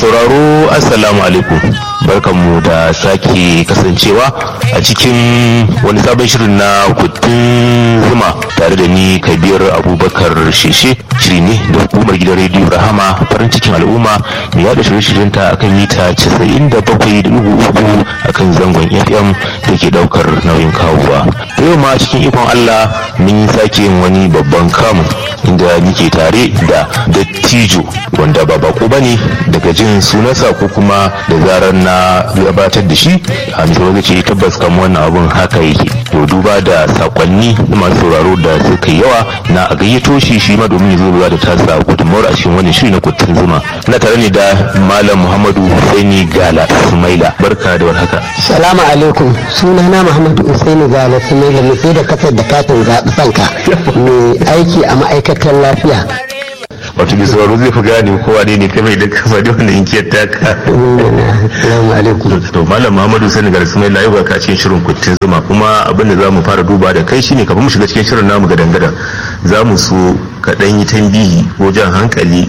sauraro assalamu alaikum barkanmu da sake kasancewa a cikin wani sabon shirin na kutun zuma tare da ni kabir abubakar sheshe shiri ne da hukumar gidan rediyo rahama farin cikin al'umma mai yada shirye-shiryen ta akan mita 97.3 akan zangon fm da ke daukar nauyin kawowa yau ma cikin ikon allah mun sake yin wani babban kamu inda muke tare da dattijo wanda ba bako bane daga jin sunansa ko kuma da zarar na gabatar da shi a misali ce tabbas kan wannan abun haka yake to duba da sakonni na masu sauraro da suka yi yawa na a gayyato shi shi ma domin ya zo da tasa gudunmawar a cikin wannan shiri na kutun zuma na tare ne da malam muhammadu husaini gala sumaila barka da warhaka salamu alaikum sunana muhammadu husaini gala sumaila mai sai da kasar da katin zaɓi sanka mai aiki a ma'aikatar lafiya wato mai sauraro zai fi gane kowa ne ne kai mai da kasa da wannan inkiyar taka salamu alaikum to malam muhammadu sani ga rasmai layi ba ka cikin shirin kuttin zuma kuma abin da za mu fara duba da kai shine kafin mu shiga cikin shirin namu ga dangada za mu so ka dan yi tambihi ko jan hankali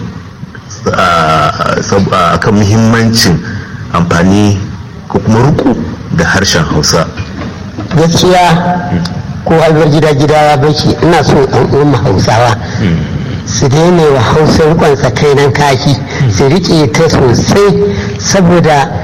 a kan muhimmancin amfani ko kuma ruku da harshen hausa gaskiya ko halbar gida gida ya baki ina so ɗan uwan hausawa su daina wa hausa rikon nan kaki su riƙe ta sosai saboda